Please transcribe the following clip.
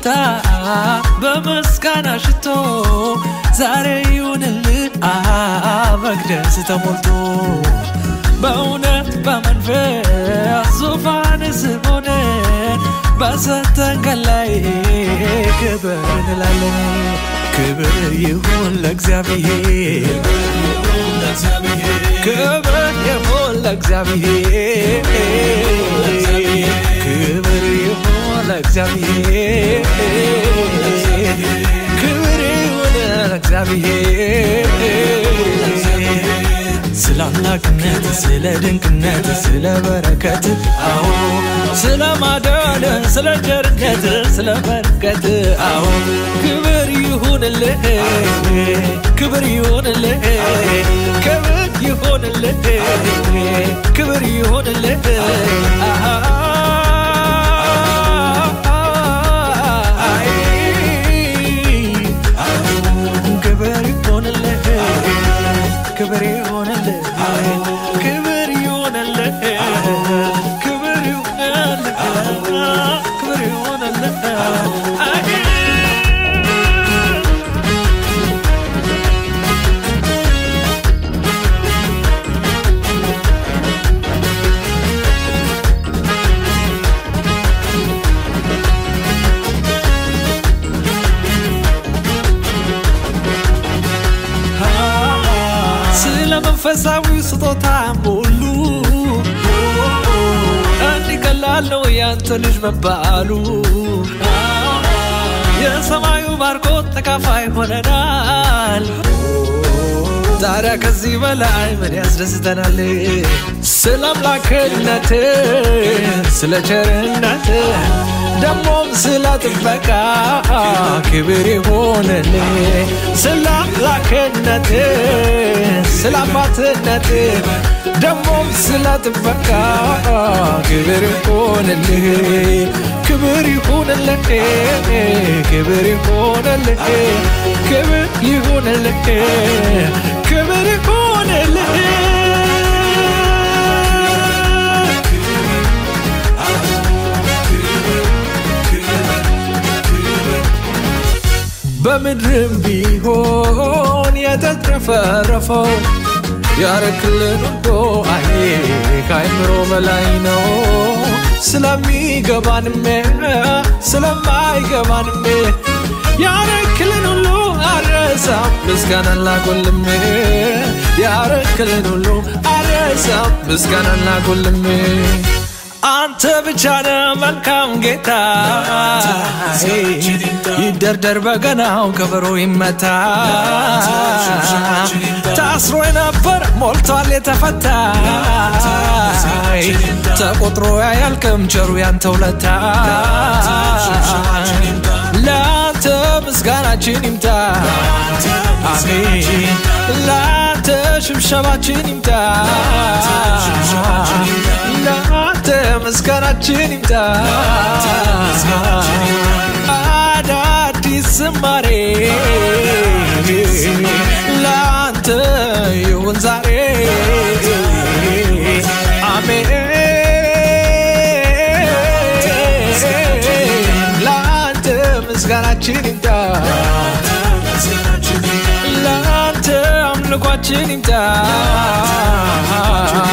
እልልታ በምስጋና ሽቶ ዛሬ ይሁንልህ መቅደስ ተሞልቶ በእውነት በመንፈስ ዙፋን ስር ሆነን በሰጠን ቀን ላይ ክብር እንላለን። ክብር ይሁን ለእግዚአብሔር፣ ክብር ይሁን ለእግዚአብሔር፣ ክብር ይሁን ለእግዚአብሔር፣ ክብር ይሁን ለእግዚአብሔር ስለ አምላክነት ስለ ድንቅነት ስለ በረከት አዎ ስለ ማዳን ስለ ቸርነት ስለ በረከት አዎ ክብር ይሁንልህ ክብር ይሁንልህ ክብር ይሁንልህ ክብር ይሁንልህ ክብር ይሁንልህ ክብር ይሁንልህ ክብር ይሁንልህ ክብር ይሁንልህ ክብር ይሁንልህ ስለ መንፈሳዊ ስጦታ ሁሉ እንዲህ ቀላል ነው ያንተ ልጅ መባሉ የሰማዩ ባርኮት ተካፋይ ሆነናል። ታዲያ ከዚህ በላይ ምን ያስደስተናል? ስለ አምላክነት ስለ ቸርነት ደሞም ስለ ጥበቃ ክብር ይሆንልህ። ስለ አምላክነት ስለ አባትነት ደሞም ስለ ጥበቃ ክብር ይሆንልህ። ክብር ይሁንልህ፣ ክብር ይሁንልህ፣ ክብር ይሁንልህ፣ ክብር ይሁንልህ። በምድርም ቢሆን የተትረፈረፈው ያረክልን ወዶ አይ ከአይምሮ በላይ ነው። ስለሚገባንም ስለማይገባንም ያረክልን ሁሉ አረሳም ምስጋናን ላጎልም ያረክልን ሁሉ አረሳም ምስጋናን ላጎልም አንተ ብቻ ነህ መልካም ጌታ፣ ይደርደር በገናው ከበሮ ይመታ። ታስሮ የነበር ሞልቷል የተፈታ ተቆጥሮ ያያልቅም ቸሩ ያንተ ውለታ። ለአንተ ምስጋናችን ይምጣ አሜን። ለአንተ ሽብሸባችን ይምጣ ለአንተ ምስጋናችን ይምጣ አዳዲስ ዝማሬ ለአንተ ይሁን ዛሬ አሜን ለአንተ ምስጋናችን ይምጣ ለአንተ አምልኳችን ይምጣ